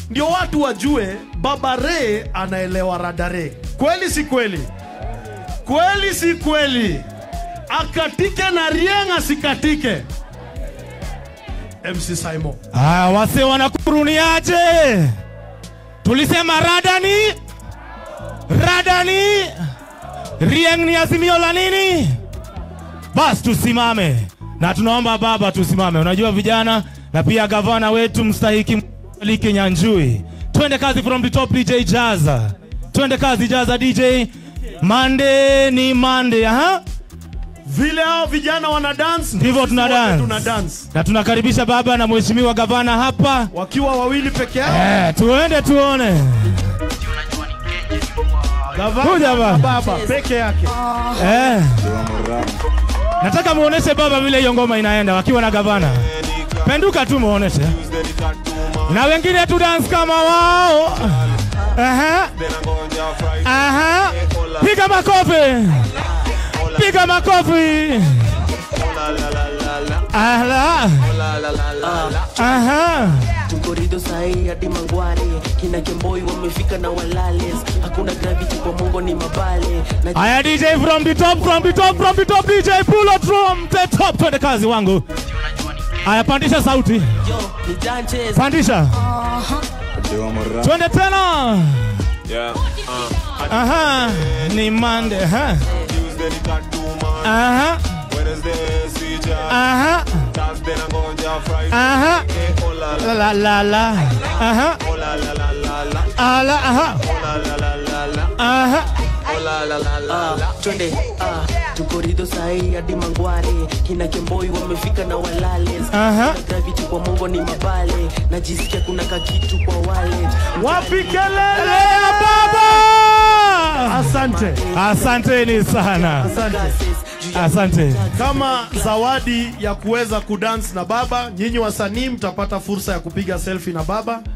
ndio watu wajue baba Ray anaelewa radare. Kweli si kweli? Kweli si kweli? Akatike na Rieng asikatike. MC Simon. Aya, wase wanakuruniaje? Tulisema radani, radani, Rieng ni azimio la nini? Basi tusimame na tunaomba baba tusimame. Unajua vijana na pia gavana wetu mstahiki Maliki Nyanjui. Twende kazi from the top DJ Jaza. Twende kazi Jaza DJ. Monday ni Monday, aha. Vile hao vijana wana dance Ndivyo sisi tuna wote dance. tuna dance. Na tunakaribisha baba na mheshimiwa gavana hapa. Wakiwa wawili peke yao. Eh, tuende tuone. Gavana Kuja na baba. baba peke yake. Eh. Nataka muoneshe baba vile hiyo ngoma inaenda wakiwa na gavana. Penduka tu muoneshe. Na wengine tu dance kama wao. Aha. Aha. Piga makofi. Piga makofi. Ala. Aha. tukorido sahi hadi mangware kina kemboi wamefika na walales hakuna gravity kwa mongo ni mabale na Aya DJ from the top, from the top, from the top DJ pull up from the top. Twende kazi wangu. Aya pandisha sauti. yo ni dances Pandisha. Twende tena. Aha, ni Monday. Aha. Aha. Aha. Aha. La la la la. Aha. Ala aha. Aha. Ah, twende ah, tukorido sahi hadi mangware kina kemboi wamefika na walales Aha. Hakuna gravity kwa mongo ni mabale najisikia kuna kakitu kwa wallet Wapi kelele? Lea baba. Asante. Asanteni sana. Asante. Asante. Kama zawadi ya kuweza kudance na baba, nyinyi wasanii mtapata fursa ya kupiga selfie na baba